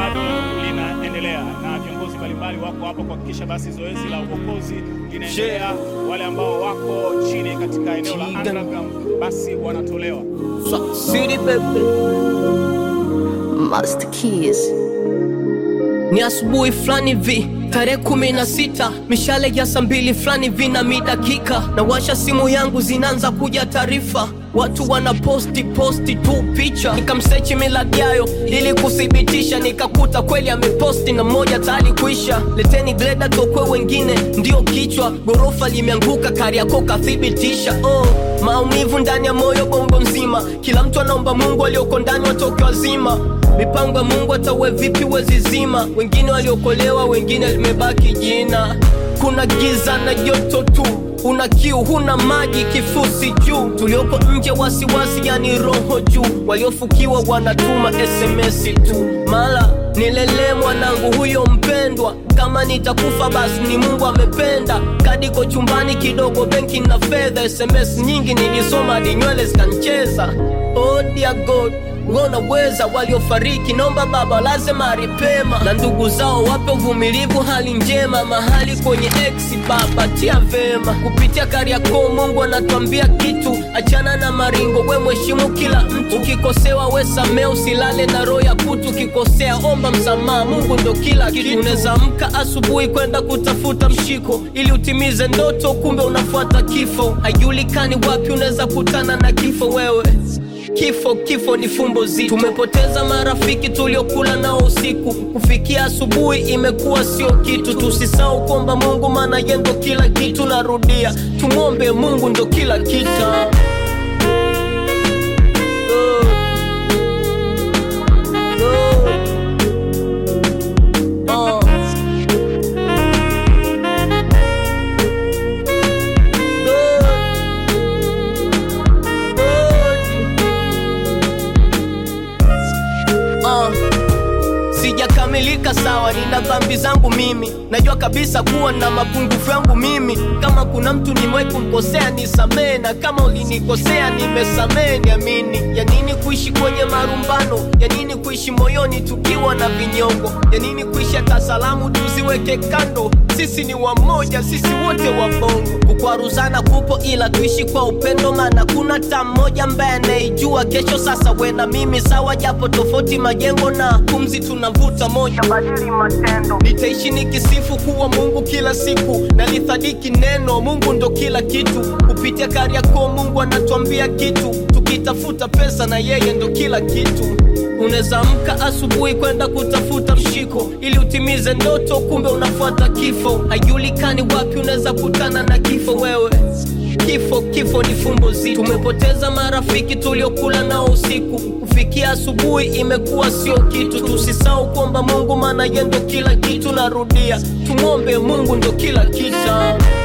bado linaendelea na viongozi mbalimbali wako hapa kuhakikisha basi zoezi la uokozi linaendelea. Wale ambao wako chini katika eneo la underground basi wanatolewa. Swat City baby. Master Keys. Ni asubuhi fulani vi tarehe kumi na sita mishale ya saa mbili fulani vi na midakika na washa simu yangu zinaanza kuja taarifa watu wana posti posti tu picha nikamsechi miladiayo ili kuthibitisha nikakuta kweli ameposti na mmoja tayari kuisha leteni greda tokwe wengine ndio kichwa gorofa limeanguka kariako kathibitisha oh, maumivu ndani ya moyo bongo mzima kila mtu anaomba mungu alioko ndani watoke wazima mipango ya mungu atawe vipi wezizima wengine waliokolewa wengine limebaki jina kuna giza na joto tu una kiu huna maji kifusi juu tulioko nje wasiwasi yani roho juu waliofukiwa wanatuma sms tu mala nilelee mwanangu huyo mpendwa kama nitakufa basi ni mungu amependa kadiko chumbani kidogo benki na fedha sms nyingi nilisoma hadi nywele zikancheza oh dear god wanaweza waliofariki naomba baba lazima ripema na ndugu zao wape uvumilivu hali njema mahali kwenye ex baba tia vema kupitia kariako mungu anatuambia kitu achana na maringo we mheshimu kila mtu ukikosewa we samee usilale na roho ya kutu ukikosea omba msamaha mungu ndo kila kitu unaweza amka asubuhi kwenda kutafuta mshiko ili utimize ndoto kumbe unafuata kifo haijulikani wapi unaweza kutana na kifo wewe Kifo, kifo ni fumbo zito. Tumepoteza marafiki tuliokula nao usiku, kufikia asubuhi imekuwa sio kitu. Tusisahau kwamba Mungu maana yeye ndo kila kitu. Narudia, tumwombe Mungu ndo kila kitu. Oh. Oh. Oh. Uh, sijakamilika sawa nina dhambi zangu mimi najua kabisa kuwa na mapungufu yangu mimi kama kuna mtu nimewai kumkosea nisamee na kama ulinikosea nimesamee niamini ya nini kuishi kwenye marumbano ya nini kuishi moyoni tukiwa na vinyongo ya nini kuishi hata salamu tuziweke kando sisi ni wamoja sisi wote wa bongo kukwaruzana kupo ila tuishi kwa upendo maana kuna ta mmoja ambaye anaijua kesho sasa we na mimi sawa japo tofauti majengo na pumzi tunavuta moja badili matendo nitaishi nikisifu kuwa mungu kila siku nalithadiki neno mungu ndo kila kitu kupitia kariako mungu anatuambia kitu tukitafuta pesa na yeye ndo kila kitu unaweza amka asubuhi kwenda kutafuta mshiko ili utimize ndoto kumbe unafuata kifo haijulikani wapi unaweza kutana na kifo wewe kifo kifo ni fumbo zito tumepoteza marafiki tuliokula nao usiku kufikia asubuhi imekuwa sio kitu tusisahau kwamba mungu maana ye ndo kila kitu narudia tumwombe mungu ndo kila kitu